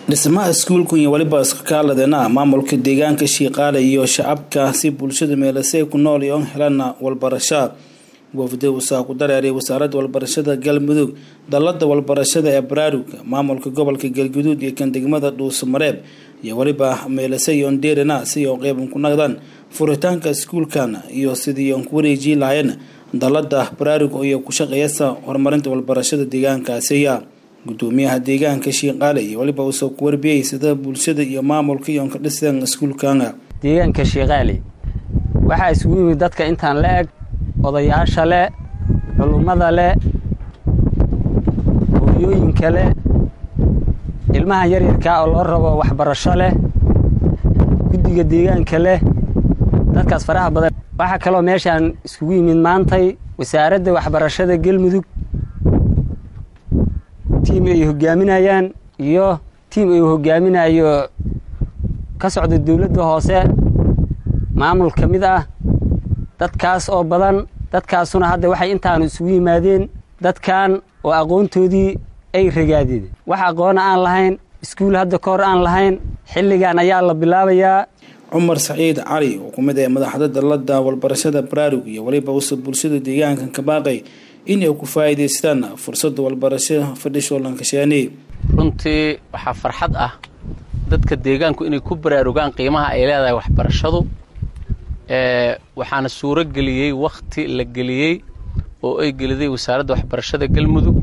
dhismaha iskuulku iyo weliba iskakaaladena maamulka deegaanka shiiqaale iyo shacabka si bulshada meelase ku nool iyo helana walbarasha wafdi usaa ku dareeray wasaaradda walbarashada galmudug dallada walbarashada ee baraaruga maamulka gobolka galguduud iyo kan degmada dhuusamareeb iyo weliba meelase iyo ndeerina si oo qeyban ku naqdaan furitaanka iskuulkan iyo sidii on ku wareejii lahayen dallada baraaruga iyo ku shaqeeyasa horumarinta walbarashada deegaankaasiya gudoomiyaha deegaanka shiiqaale iyo weliba uusoo ku warbiyey sida bulshada iyo maamulka iyoon ka dhiseen iskuulkana deegaanka shiiqaale waxaa isugu yimid dadka intaan la eg odayaasha leh culummada leh hooyooyinka leh ilmahan yaryarkaa oo loo rabo waxbarasho leh guddiga deegaanka leh dadkaas faraha badan waxaa kaloo meeshaan iskugu yimid maantay wasaaradda waxbarashada galmudug tiim ay hogaaminayaan iyo tiim ay hogaaminayo ka socda dowladda hoose maamul ka mid ah dadkaas oo badan dadkaasuna hadda waxay intaanu isugu yimaadeen dadkan oo aqoontoodii ay ragaadeen wax aqoona aan lahayn iskuul hadda ka hor aan lahayn xilligan ayaa la bilaabayaa cumar saciid cali oo ku mid ah madaxda dallada walbarashada baraarug iyo weliba usa bulshada deegaankan ka baaqay inay ku faa'iidaystaan fursadda walbarasho fadhisho lankasheeni runtii waxaa farxad ah dadka deegaanku inay ku baraarugaan qiimaha ay leedahay waxbarashadu waxaana suuro geliyey wakhti la geliyey oo ay geliday wasaaradda waxbarashada galmudug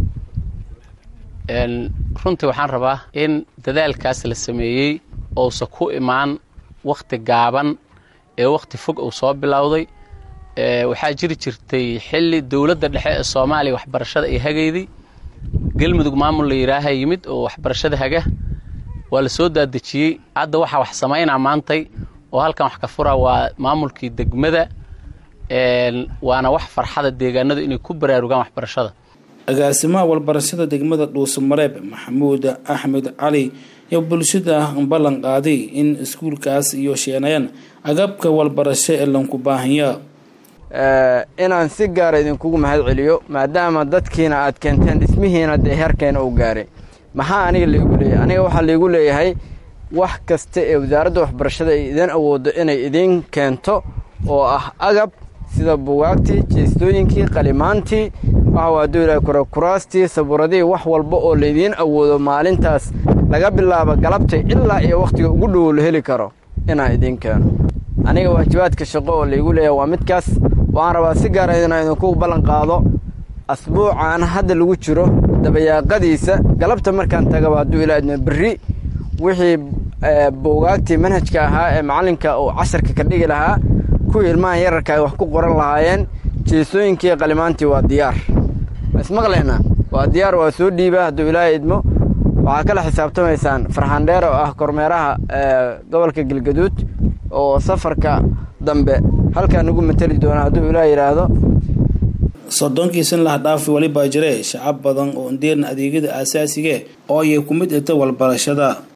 runtii waxaan rabaa in dadaalkaas la sameeyey ousa ku imaan wakhti gaaban ee wakhti fog uu soo bilowday waxaa jiri jirtay xilli dowladda dhexe ee soomaaliya waxbarashada ay hagayday galmudug maamul la yidhaaha yimid oo waxbarashada haga waa la soo daadejiyey hadda waxaa wax samaynaa maantay oo halkan wax ka fura waa maamulkii degmada waana wax farxada deegaanadu inay ku baraarugaan waxbarashada agaasimaha walbarashada degmada dhuusamareeb maxamuud axmed cali iyo bulshada ballan qaaday in iskuulkaas iyo sheenayaan agabka walbarasho ee lanku baahanya inaan si gaara idinkugu mahad celiyo maadaama dadkiina aad keenteen dhismihiina dee heerkeena uu gaaray maxaa aniga laigu leeyahay aniga waxaa laigu leeyahay wax kasta ee wasaaradda waxbarashada ay idin awooddo inay idiin keento oo ah agab sida bugaagtii jeestooyinkii qalimaantii waxawaadula kurakuraastii sabuuradihii wax walba oo laydiin awoodo maalintaas laga bilaabo galabta ilaa iyo wakhtiga ugu dhowow la heli karo inaan idiin keeno aniga waajibaadka shaqo oo laygu leeyahay waa midkaas waxaan rabaa si gaara inaan idinku ballan qaado asbuucan hadda lagu jiro dabayaaqadiisa galabta markaan tagaba hadduu ilaa idma berri wixii buugaagtii manhajka ahaa ee macallinka uu casharka ka dhigi lahaa kuwii ilmahan yararka ay wax ku qoran lahaayeen jeesooyinkii qalimaantii waa diyaar ismaqlaynaa waa diyaar waa soo dhiiba hadduu ilaahay idmo waxaa kala xisaabtamaysaan farxandheer oo ah kormeeraha gobolka galgaduud oo safarka dambe halkaa nagu mateli doona hadduu ilaah yidhaahdo soddonkii san laha dhaafi welibaa jire shacab badan oo ndeerna adeegyada aasaasigae oo ayay ku mid ita walbarashada